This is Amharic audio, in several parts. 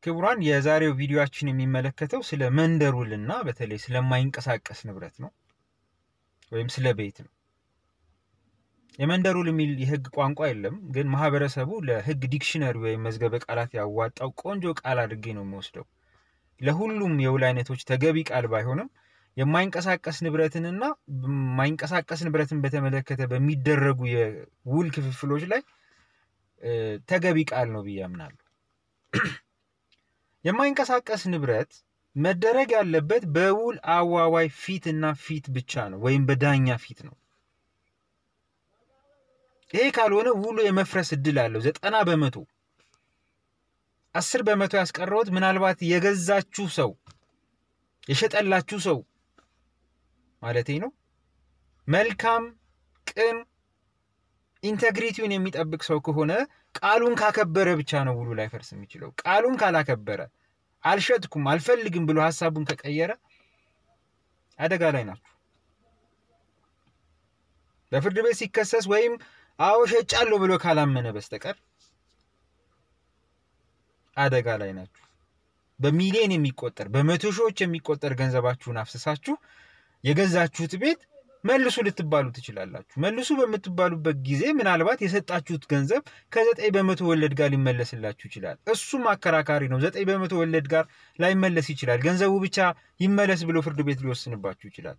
ክቡራን የዛሬው ቪዲዮአችን የሚመለከተው ስለ መንደር ውልና በተለይ ስለማይንቀሳቀስ ንብረት ነው ወይም ስለ ቤት ነው። የመንደር ውል የሚል የህግ ቋንቋ የለም፣ ግን ማህበረሰቡ ለህግ ዲክሽነሪ ወይም መዝገበ ቃላት ያዋጣው ቆንጆ ቃል አድርጌ ነው የሚወስደው። ለሁሉም የውል አይነቶች ተገቢ ቃል ባይሆንም የማይንቀሳቀስ ንብረትንና የማይንቀሳቀስ ንብረትን በተመለከተ በሚደረጉ የውል ክፍፍሎች ላይ ተገቢ ቃል ነው ብዬ አምናለሁ። የማይንቀሳቀስ ንብረት መደረግ ያለበት በውል አዋዋይ ፊት እና ፊት ብቻ ነው ወይም በዳኛ ፊት ነው። ይሄ ካልሆነ ውሉ የመፍረስ እድል አለው ዘጠና በመቶ አስር በመቶ ያስቀረውት ምናልባት የገዛችሁ ሰው የሸጠላችሁ ሰው ማለቴ ነው መልካም ቅን ኢንተግሪቲውን የሚጠብቅ ሰው ከሆነ ቃሉን ካከበረ ብቻ ነው ውሉ ላይፈርስ የሚችለው። ቃሉን ካላከበረ አልሸጥኩም፣ አልፈልግም ብሎ ሀሳቡን ከቀየረ አደጋ ላይ ናችሁ። በፍርድ ቤት ሲከሰስ ወይም አዎ ሸጫለሁ ብሎ ካላመነ በስተቀር አደጋ ላይ ናችሁ። በሚሊዮን የሚቆጠር በመቶ ሺዎች የሚቆጠር ገንዘባችሁን አፍስሳችሁ የገዛችሁት ቤት መልሱ ልትባሉ ትችላላችሁ። መልሱ በምትባሉበት ጊዜ ምናልባት የሰጣችሁት ገንዘብ ከዘጠኝ በመቶ ወለድ ጋር ሊመለስላችሁ ይችላል። እሱም አከራካሪ ነው። ዘጠኝ በመቶ ወለድ ጋር ላይመለስ ይችላል። ገንዘቡ ብቻ ይመለስ ብሎ ፍርድ ቤት ሊወስንባችሁ ይችላል።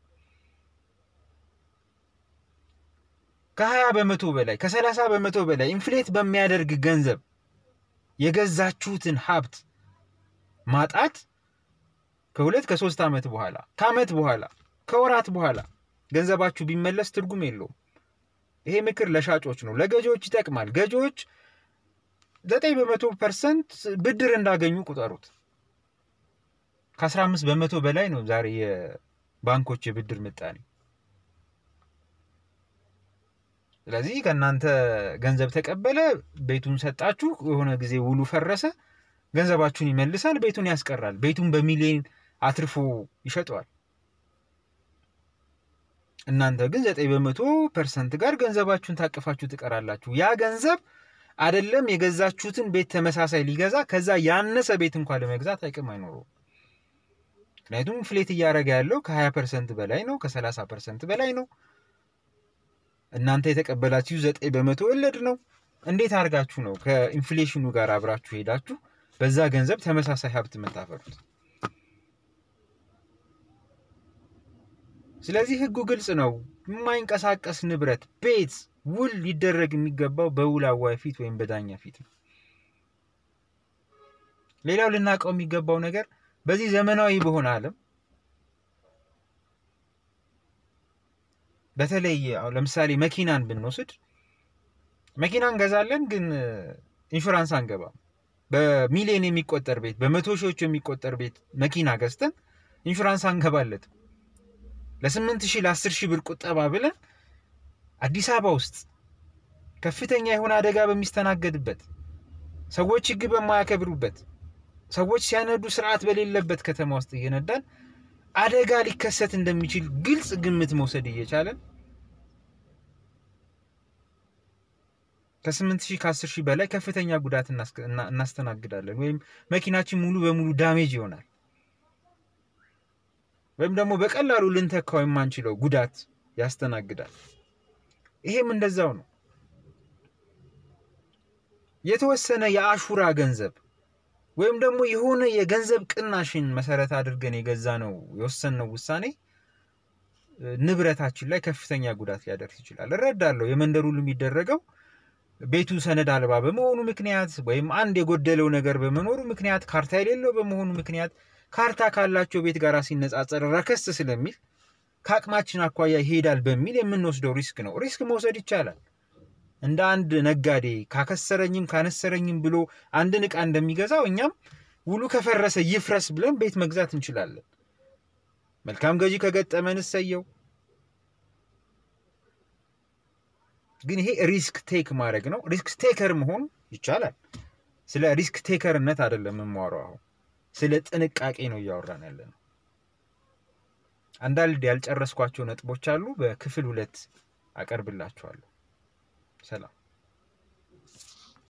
ከሀያ በመቶ በላይ ከሰላሳ በመቶ በላይ ኢንፍሌት በሚያደርግ ገንዘብ የገዛችሁትን ሀብት ማጣት ከሁለት ከሶስት ዓመት በኋላ ከዓመት በኋላ ከወራት በኋላ ገንዘባችሁ ቢመለስ ትርጉም የለውም። ይሄ ምክር ለሻጮች ነው። ለገዢዎች ይጠቅማል። ገዢዎች ዘጠኝ በመቶ ፐርሰንት ብድር እንዳገኙ ቁጠሩት። ከአስራ አምስት በመቶ በላይ ነው ዛሬ የባንኮች የብድር ምጣኔ። ስለዚህ ከእናንተ ገንዘብ ተቀበለ፣ ቤቱን ሰጣችሁ፣ የሆነ ጊዜ ውሉ ፈረሰ፣ ገንዘባችሁን ይመልሳል፣ ቤቱን ያስቀራል። ቤቱን በሚሊዮን አትርፎ ይሸጠዋል። እናንተ ግን ዘጠኝ በመቶ ፐርሰንት ጋር ገንዘባችሁን ታቅፋችሁ ትቀራላችሁ። ያ ገንዘብ አይደለም የገዛችሁትን ቤት ተመሳሳይ ሊገዛ ከዛ ያነሰ ቤት እንኳን ለመግዛት አቅም አይኖረውም። ምክንያቱም ፍሌት እያደረገ ያለው ከ20 ፐርሰንት በላይ ነው፣ ከ30 ፐርሰንት በላይ ነው። እናንተ የተቀበላችሁ ዘጠኝ በመቶ ወለድ ነው። እንዴት አድርጋችሁ ነው ከኢንፍሌሽኑ ጋር አብራችሁ ሄዳችሁ በዛ ገንዘብ ተመሳሳይ ሀብት የምታፈሩት? ስለዚህ ህጉ ግልጽ ነው። የማይንቀሳቀስ ንብረት ቤት ውል ሊደረግ የሚገባው በውል አዋይ ፊት ወይም በዳኛ ፊት ነው። ሌላው ልናውቀው የሚገባው ነገር በዚህ ዘመናዊ በሆነ ዓለም በተለይ ለምሳሌ መኪናን ብንወስድ መኪና እንገዛለን፣ ግን ኢንሹራንስ አንገባም። በሚሊዮን የሚቆጠር ቤት በመቶ ሺዎች የሚቆጠር ቤት መኪና ገዝተን ኢንሹራንስ አንገባለትም። ለስምንት ሺህ ለአስር ሺህ ብር ቁጠባ ብለን አዲስ አበባ ውስጥ ከፍተኛ የሆነ አደጋ በሚስተናገድበት ሰዎች ህግ በማያከብሩበት ሰዎች ሲያነዱ ስርዓት በሌለበት ከተማ ውስጥ እየነዳን አደጋ ሊከሰት እንደሚችል ግልጽ ግምት መውሰድ እየቻለን ከስምንት ሺህ ከአስር ሺህ በላይ ከፍተኛ ጉዳት እናስተናግዳለን ወይም መኪናችን ሙሉ በሙሉ ዳሜጅ ይሆናል ወይም ደግሞ በቀላሉ ልንተካው የማንችለው ጉዳት ያስተናግዳል። ይሄም እንደዛው ነው። የተወሰነ የአሹራ ገንዘብ ወይም ደግሞ የሆነ የገንዘብ ቅናሽን መሰረት አድርገን የገዛ ነው የወሰንነው ውሳኔ ንብረታችን ላይ ከፍተኛ ጉዳት ሊያደርስ ይችላል። እረዳለሁ። የመንደር ውል የሚደረገው ቤቱ ሰነድ አልባ በመሆኑ ምክንያት ወይም አንድ የጎደለው ነገር በመኖሩ ምክንያት ካርታ የሌለው በመሆኑ ምክንያት ካርታ ካላቸው ቤት ጋር ሲነጻጸር ረከስ ስለሚል ከአቅማችን አኳያ ይሄዳል በሚል የምንወስደው ሪስክ ነው። ሪስክ መውሰድ ይቻላል። እንደ አንድ ነጋዴ ካከሰረኝም ካነሰረኝም ብሎ አንድን ዕቃ እንደሚገዛው እኛም ውሉ ከፈረሰ ይፍረስ ብለን ቤት መግዛት እንችላለን። መልካም ገዢ ከገጠመን እሰየው። ግን ይሄ ሪስክ ቴክ ማድረግ ነው። ሪስክ ቴከር መሆን ይቻላል። ስለ ሪስክ ቴከርነት አይደለም የማወራው አሁን ስለ ጥንቃቄ ነው እያወራን ያለ ነው። አንዳንድ ያልጨረስኳቸው ነጥቦች አሉ። በክፍል ሁለት አቀርብላችኋለሁ። ሰላም